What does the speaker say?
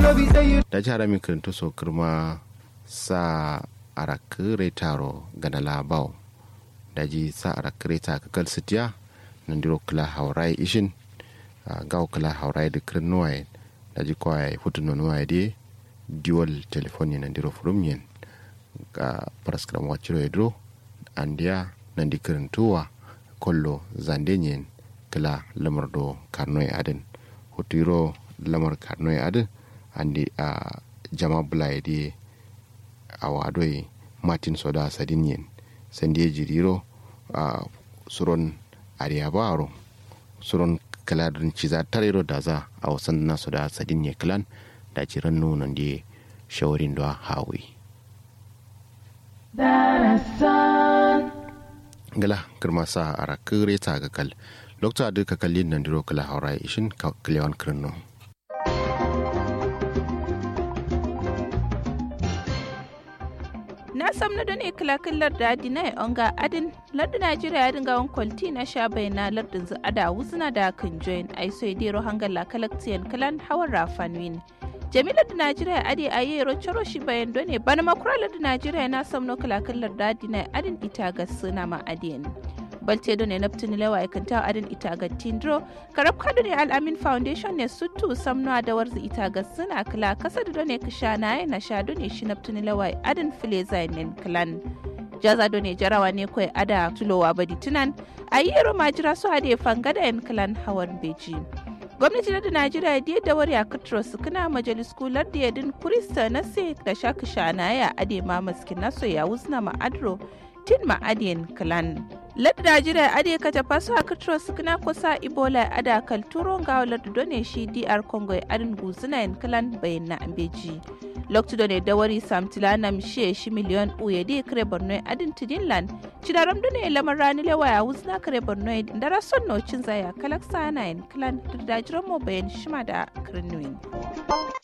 da jihar mi kirinto so kirma sa arakire taro gana labau da ji sa arakire ta kakal sitiya nan diro kila haurai ishin gaw kila haurai da kirin nuwaye da ji kwaye hutu nuwaye de dual telefoni nan diro furum yen ga paraskram waciro ya diro andiya nan di kirintuwa kollo zandenyen kila lamar do karnoy adin hutiro lamar karnoy adin andi a jama bulaye di a wadoi martin soda sadinyen sandi jiriro a suron ariyabaro suron kaladin ciza tarero da za a wasan na soda sadinye klan da jiran nunan di shawarin da hawi gala girma sa a rakire ta ga kal lokta duka kallin nan diro kala haura ishin kalewan kirno na samna don e kilakillar da adina e onga adin lardin najeriya ya dinga wani kwalti na sha bai na lardin zu ada wuzina da kan join ai so dero hangala kalaktiyan kalan hawan rafanwin jamilar da najeriya adi a yi rochoro shi bayan done bana makuralar da najeriya na samno kilakillar da adina adin ita ga suna ma adiyan balte do ne naptini lewa e kanta adin ita ga tindro karab kadu ne al'amin foundation ne sutu samno da warzi ita ga suna kala kasa da ne kisha na na sha do ne shi naptini lewa adin file zainin clan jaza do ne jarawa ne kawai ada tulowa badi tunan a yi yaro majira su hade fangada yan clan hawan beji gwamnati na najeriya da da wari a katro su kana majalis kular da yadin kurista na sai da shaka shana ya ade ma maskin naso ya wuzna ma adro tin ma adiyan clan lad najeriya ade ka ta faso a katro su kana kusa ibola ada kal turo ga lad done shi dr congo adin guzuna yan clan bayan na ambeji lokacin da ne dawari samtila na mishe shi miliyon uye di kare borno adin tidinland cidaram da ne lamar rani lewa ya wuzna kare borno da rason nocin zaya kalak sana yan clan da dajiran mo bayan shima da kirnuin.